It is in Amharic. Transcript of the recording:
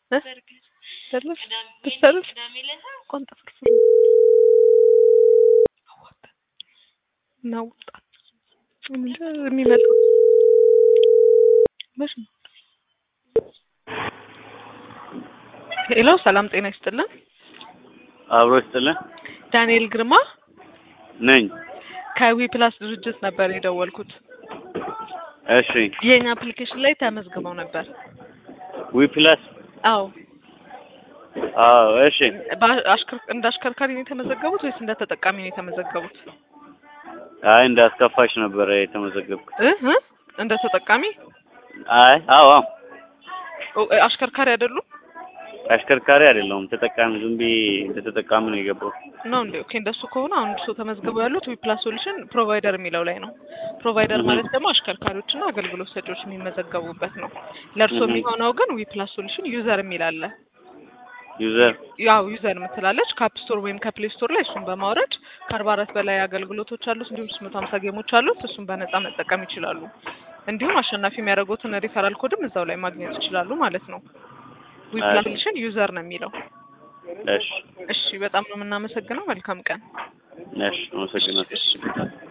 እ ሰለፍ ብትሰርፍ ቆንጠ ፍርፍር እናውጣ እንደ የሚመጣው መች ነው? ሄሎ ሰላም ጤና ይስጥልን። አብሮ ይስጥልን ዳንኤል ግርማ ነኝ። ከዊ ፕላስ ድርጅት ነበር የደወልኩት። እሺ የኛ አፕሊኬሽን ላይ ተመዝግበው ነበር። ዊ ፕላስ አዎ አዎ እሺ በ- አሽከር- እንደ አሽከርካሪ ነው የተመዘገቡት ወይስ እንደ ተጠቃሚ ነው የተመዘገቡት? አይ እንዳስከፋሽ ነበረ የተመዘገብኩት። እ እ እንደ ተጠቃሚ አይ አዎ አዎ ኦ፣ አሽከርካሪ አይደሉም አሽከርካሪ አይደለሁም ተጠቃሚ ዝም ብዬ እንደ ተጠቃሚ ነው የገባው። ነው እንዴ? ኦኬ እንደሱ ከሆነ አሁን እሱ ተመዝግበው ያሉት ዊፕላስ ሶሉሽን ፕሮቫይደር የሚለው ላይ ነው። ፕሮቫይደር እህ። ማለት ደግሞ አሽከርካሪዎችና አገልግሎት ሰጪዎች የሚመዘገቡበት ነው። ለእርሶ እህ። የሚሆነው ግን ዊፕላስ ሶሉሽን ዩዘር የሚል አለ። ዩዘር ያው ዩዘር የምትላለች ከአፕ ስቶር ወይም ከፕሌይ ስቶር ላይ እሱን በማውረድ ከአርባ አራት በላይ አገልግሎቶች አሉት። እንዲሁም ሶስት መቶ ሀምሳ ጌሞች አሉት። እሱን በነጻ መጠቀም ይችላሉ። እንዲሁም አሸናፊ የሚያደርጉትን ሪፈራል ኮድም እዛው ላይ ማግኘት ይችላሉ ማለት ነው። ዊፕላስ ሶሉሽን ዩዘር ነው የሚለው። እሺ እሺ በጣም ነው የምናመሰግነው። መልካም ቀን። እሺ አመሰግናለሁ። እሺ